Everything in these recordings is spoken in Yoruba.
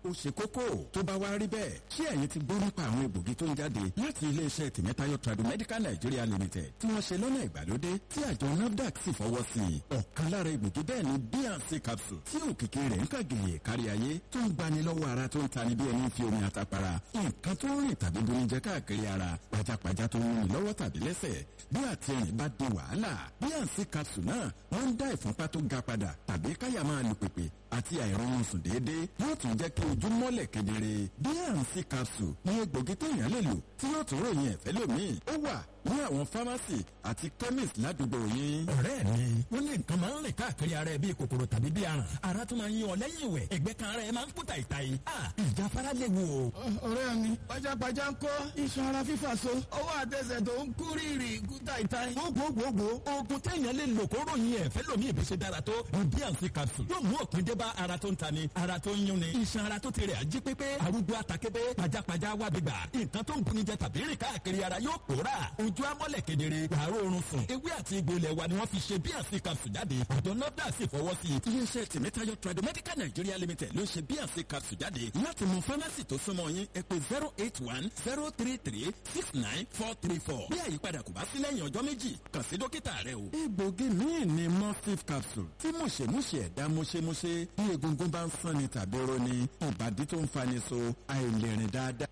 ó ṣe kókó tó bá wá rí bẹ́ẹ̀ ṣé ẹ̀yin ti gbọ́ nípa àwọn egbògi tó ń jáde láti iléeṣẹ́ tìmẹ́tayọ̀ Tradomedical Nigeria Limited tí wọ́n ṣe lọ́nà ìgbàlódé tí àjọ NAFDAC sì fọwọ́ sí i ọ̀kan lára egbògi bẹ́ẹ̀ ni bnc capsule tí òkìkí rẹ̀ ń kàgèyè kárí ayé tó ń gbani lọ́wọ́ ara tó ń tani bí ẹni fi omi àtàpàrà nǹkan tó ń rìn tàbí bomi jẹ káàkiri ara pajápajá tó ń rìn lọ́wọ́ tàbí lẹ́sẹ̀ bí àtẹ̀rìn bá di wàhálà bnc capsule náà wọ́n ń dá ìfúnpá tó ga padà tàbí káyà máa lù pèpè àti àìrọ̀rùn sùn déédéé yóò tún jẹ́ kí ojú mọ́lẹ̀ kedere bnc capsule ní egbògi téèyàn lè lò tí yóò tún ròyìn ẹ̀fẹ́ lómìn ó wà ní àwọn fámásì àti chemist ládùúgbò yín. ọ̀rẹ́ mi wọ́n ní nǹkan máa ń rìn káàkiri ara ẹ bíi kòkòrò tàbí bíi aràn ara tún máa ń yín ọ lẹ́yìn ìwẹ̀ ẹ̀gbẹ́ kan ara ẹ máa ń kú tàìtàì ìjáfara léwu o. ọ̀rẹ́ mi pajápajá ń kọ́ iṣan ara fífà so ọwọ́ àtẹsẹ̀ tó ń kú rírì kú tàìtàì. gbogbogbò oògùn téèyàn lè lò kó ròyìn ẹ̀fẹ́ lómi ìbùsẹ̀ dára tó ní bíànsì capsule yóò mú òpin dé bá ara tó ń tani ara tó ń yún ni iṣan ara tó ti rẹ̀ ají pépé arúgbó àtàkébé pajápajá wà gbígbà nǹkan tó ń bunni jẹ tàbí rìn káàkiri ara yóò pòórà ojú amọ́lẹ̀ kedere wàárọ̀ oorun sùn ewé àti egbò ilẹ̀ wa ni wọ́n fi ṣe bíànsì capsule jáde àjọ nọ́dà sì fọwọ́ sí i. iléeṣẹ́ tìmẹ́tayọ̀ Tradomedical Nigeria Limited ló ṣe bíànsì capsule jáde láti mú fámásì tó súnmọ́ yín ẹ pè zero eight one zero three three six nine four three four bí àyípadà kò bá sí lẹ́yìn ọjọ́ méjì kàn sí dókítà rẹ o. egbògi míì ni mustif capsule tí mùṣemúṣe ẹ̀dá mùṣemúṣe bí egungun bá ń sanni tàbí roni ìbàdí tó ń fani so àìlèrìn dáadáa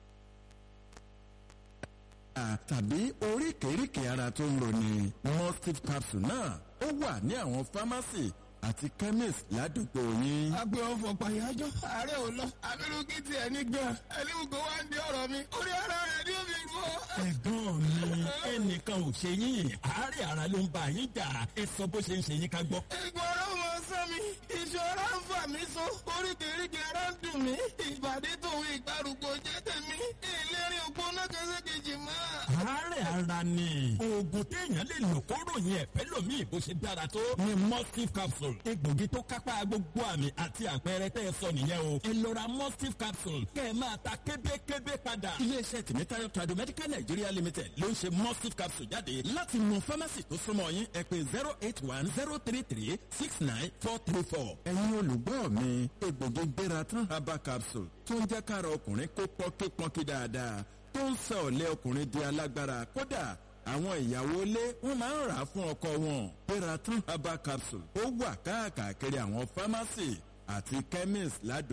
tàbí oríkèéríkèé ara tó ń roni mustif capsule náà ó wà ní àwọn fámásì àti chemist ládùúgbò yín. agbe ọfọ pàyájọ ààrẹ ò lọ abirùkí tiẹ̀ ní gan ẹni gbogbo wa ń di ọ̀rọ̀ mi orí ara rẹ̀ ni ó fi gbọ́. ẹ̀gbọ́n mi ẹnìkan ò ṣe yín àárẹ̀ ara ló ń bá yín jà ẹ sọ bó ṣe ń ṣe yín ká gbọ́. ìgbọràn mọ sọ mi ìṣòro ń fà mí so oríkèéríkèé ara ń dùn mí ìbàdí tòun ìgbàrúgbó jẹ́ tèmi ìlérí ògbóná kẹsẹ́kejì mọ́. àárẹ̀ ara ni oògùn téèyàn lè lò kó ròyìn ẹ̀fẹ́ lómi bó ṣe dára tó ni mustif capsule egbògi tó kápá gbogbo àmì àti àpẹẹrẹ tẹ́ ẹ sọ nìyẹn o ẹ lọ ra mustif capsule kẹ́ ẹ máa ta kébékébé padà. iléeṣẹ́ tìmẹ́tayọ̀ Tradomedical Nigeria Limited ló ń ṣe mustif capsule jáde láti mú fámásì tó súnmọ́ yín ẹ pè zero eight one zero three three six nine four three four. ẹ̀yin olùgbọ́ mi egbògi gbéra tán herbal capsule tó ń jẹ́ kára ọkùnrin kó pọ́nkípọ́nkí dáadáa tó ń sọ ọ̀lẹ́ ọkùnrin di alágbára kódà àwọn ìyàwó ilé wọn máa ń rà á fún ọkọ wọn peraton herbal capsule ó wà káàkiri àwọn fámásì àti chemist ládùúgbò.